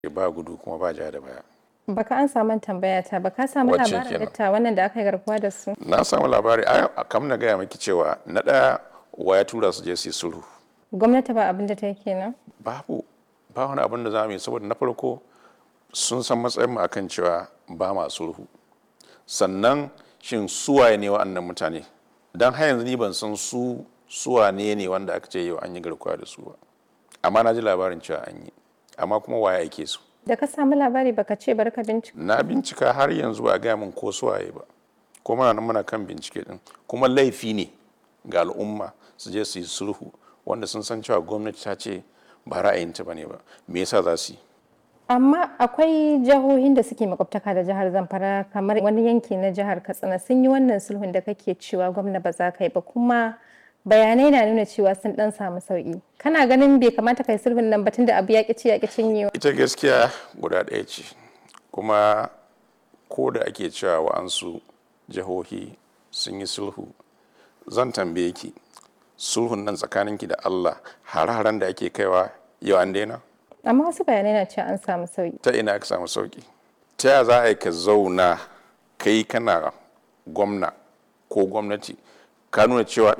ba gudu kuma ba ja da baya Baka an samu tambaya ta ba ka samu Wacce labarin kenan? dattawan nan da aka yi garkuwa da su. na samu labari a kam na gaya maki cewa na ɗaya wa ya tura su je su yi sulhu Gwamnati ba abin da ta yi kenan. babu ba wani abin da za mu yi saboda na farko sun san matsayin mu akan cewa ba ma sulhu sannan shin suwaye ne wa'annan mutane don har yanzu ni ban san su suwane ne wanda aka ce yau an yi garkuwa da su ba amma na ji labarin cewa an yi amma kuma waye ake su Da ka samu labari baka ce bari ka bincika. na bincika har yanzu ba a gaya min ko suwaye ba ko muna nan muna kan bincike din kuma laifi ne ga al'umma su je su yi sulhu wanda sun san cewa gwamnati ta ce ba ra'ayinta ba ne ba me yasa za su yi Amma akwai jihohin da suke makwabtaka da jihar Zamfara kamar wani yanki na jihar Katsina sun yi wannan sulhun da kake cewa gwamna ba za ka yi ba kuma bayanai na nuna cewa sun dan samu sauki. Kana ganin bai kamata kai sulhun nan ba tunda abu ya ƙi ci ya ƙi cinyewa. ita gaskiya guda ɗaya ce kuma ko da ake cewa wa'ansu jihohi sun yi sulhu zan tambaye ki sulhun nan tsakaninki da allah hare-haren da ake kaiwa yau an daina Amma wasu bayanai na cewa an samu sauki. ta ina ka samu sauki ta ya za a yi ka zauna kai kana gwamna ko gwamnati ka nuna cewa